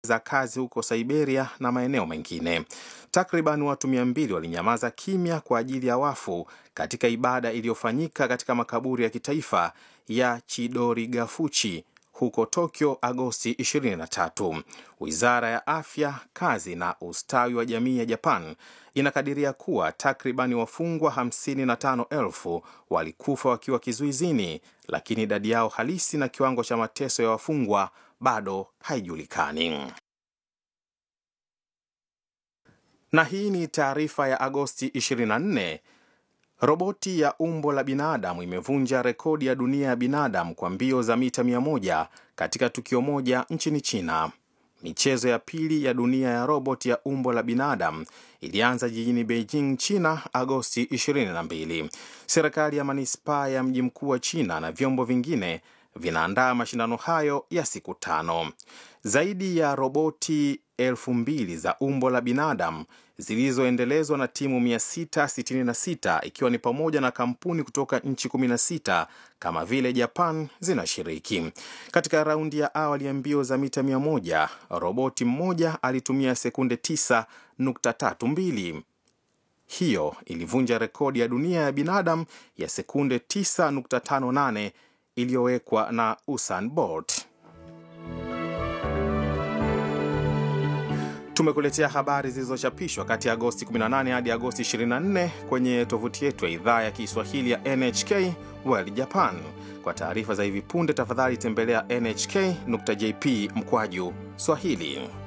za kazi huko Siberia na maeneo mengine. Takriban watu mia mbili walinyamaza kimya kwa ajili ya wafu katika ibada iliyofanyika katika makaburi ya kitaifa ya Chidorigafuchi huko Tokyo Agosti 23. Wizara ya afya, kazi na ustawi wa jamii ya Japan inakadiria kuwa takribani wafungwa 55,000 walikufa wakiwa kizuizini, lakini idadi yao halisi na kiwango cha mateso ya wafungwa bado haijulikani. Na hii ni taarifa ya Agosti 24. Roboti ya umbo la binadamu imevunja rekodi ya dunia ya binadamu kwa mbio za mita 100 katika tukio moja nchini China. Michezo ya pili ya dunia ya roboti ya umbo la binadamu ilianza jijini Beijing, China, Agosti 22. Serikali ya manispaa ya mji mkuu wa China na vyombo vingine vinaandaa mashindano hayo ya siku tano. Zaidi ya roboti elfu mbili za umbo la binadamu zilizoendelezwa na timu 666 ikiwa ni pamoja na kampuni kutoka nchi 16 kama vile Japan zinashiriki. Katika raundi ya awali ya mbio za mita 100, roboti mmoja alitumia sekunde 9.32. Hiyo ilivunja rekodi ya dunia ya binadamu ya sekunde 9.58 iliyowekwa na Usain Bolt. Tumekuletea habari zilizochapishwa kati ya Agosti 18 hadi Agosti 24 kwenye tovuti yetu ya idhaa ya Kiswahili ya NHK World Japan. Kwa taarifa za hivi punde, tafadhali tembelea nhk.jp mkwaju Swahili.